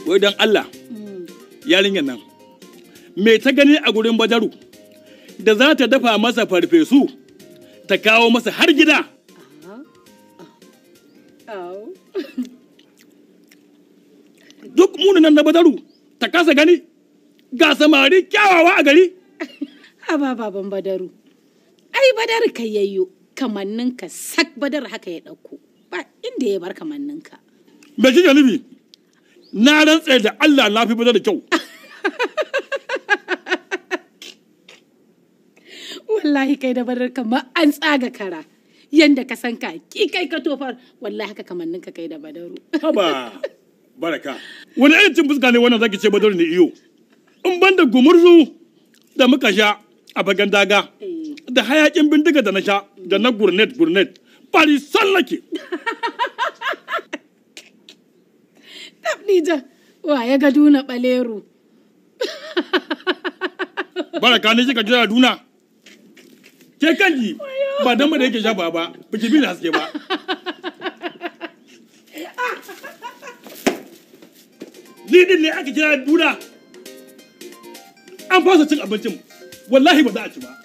wai don Allah yarinyar nan me ta gani a gurin badaru da za ta dafa masa farfesu ta kawo masa har gida Au. duk munanan na badaru ta kasa gani ga samari kyawawa a gari Haba baban badaru. Ai badar ka yayyo kamanninka sak badar haka ya ɗauko. Ba inda ya bar kamanninka. me kike nufi na rantse da Allah na fi badar da kyau Wallahi kai da badar kamar an tsaga kara. Yanda ka san ka ki kai ka tofar wallahi haka kamanninka kai da badaru. haba baraka wani irin cin fuska ne wannan zaki ce badar ne iyo in ban da gumurzu da muka sha a bagan daga Eh. da hayakin bindiga da na sha da na gurnet gurnet bari sallake Tabdija wa ya ga duna baleru. baraka ne kika jira duna ke kanki ba dan ba da yake sha ba ba biki bi da haske ba ni din ne aka jira duna an fasa cin abincin wallahi ba za a ci ba